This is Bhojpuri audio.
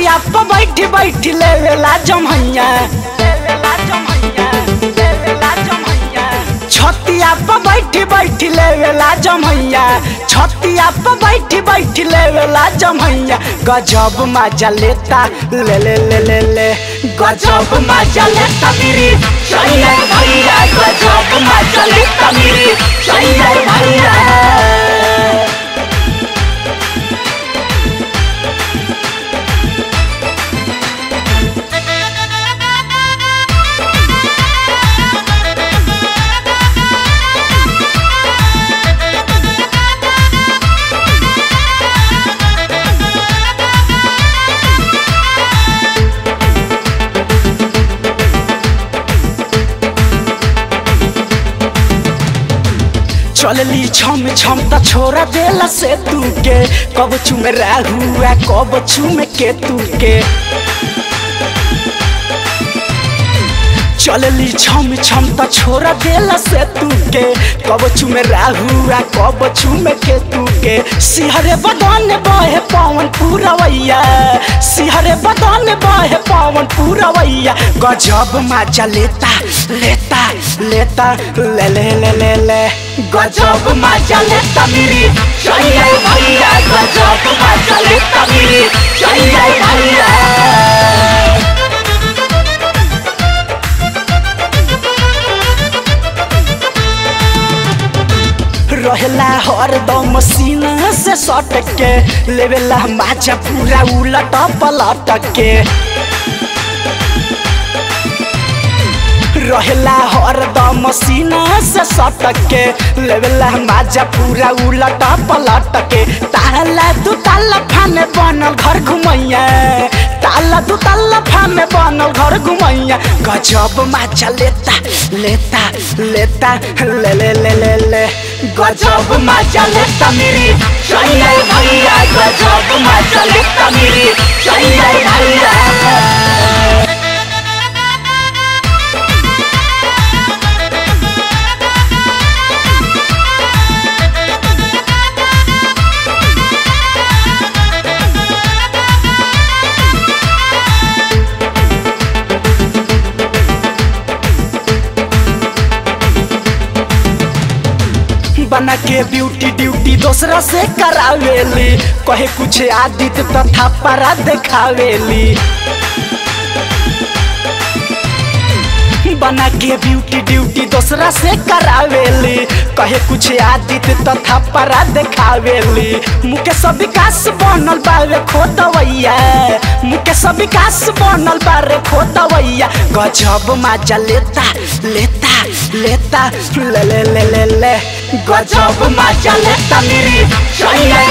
छतिया पर बैठ बैठ लेवेला जमैया लेवेला जमैया लेवेला जमैया छतिया पर बैठ बैठ लेवेला जमैया छतिया पर बैठ बैठ लेवेला जमैया गजब मजा लेता ले ले ले ले ले गजब मजा लेता मेरी सैया भैया गजब मजा लेता मेरी सैया भैया चलली छम छम त छोरा देला से तू के कब चुमे राहुआ कब चुमे के तू के चलली छम छम त छोरा देला से तू के कब चुमे राहुआ कब चुमे के तू के सिहरे बदन बहे पवन पूरवैया सिहरे बदन बहे पवन पूरवैया गजब मजा लेता लेता लेता ले ले ले ले ले गजब मजा लेता मेरी सैया भैया गजब मजा लेता मेरी सैया भैया रहेला हरदम सीना से सट के लेवेला माचा पूरा उलट पलट के रहेला हरदम सीना से सट के लेवेला माजा पूरा उलट पलट के ताला दू ताला फाने बनल घर घुमैया ताला दू ताला फाने बनल घर घुमैया गजब माचा लेता लेता लेता ले ले ले ले ले गजब मजा लेता मेरी सैया भैया गजब मजा लेता मेरी सैया भैया बना के ब्यूटी ड्यूटी दूसरा से करावेली कहे कुछ आदित तथा परा देखावेली बना के ब्यूटी ड्यूटी दूसरा से करावेली कहे कुछ आदित तथा परा देखावेली मुकेश विकास बनल बारे खोतवैया मुकेश विकास बनल बारे खोतवैया गजब मजा लेता लेता लेता ले ले ले ले ले गजब मजा लेता मेरी सैया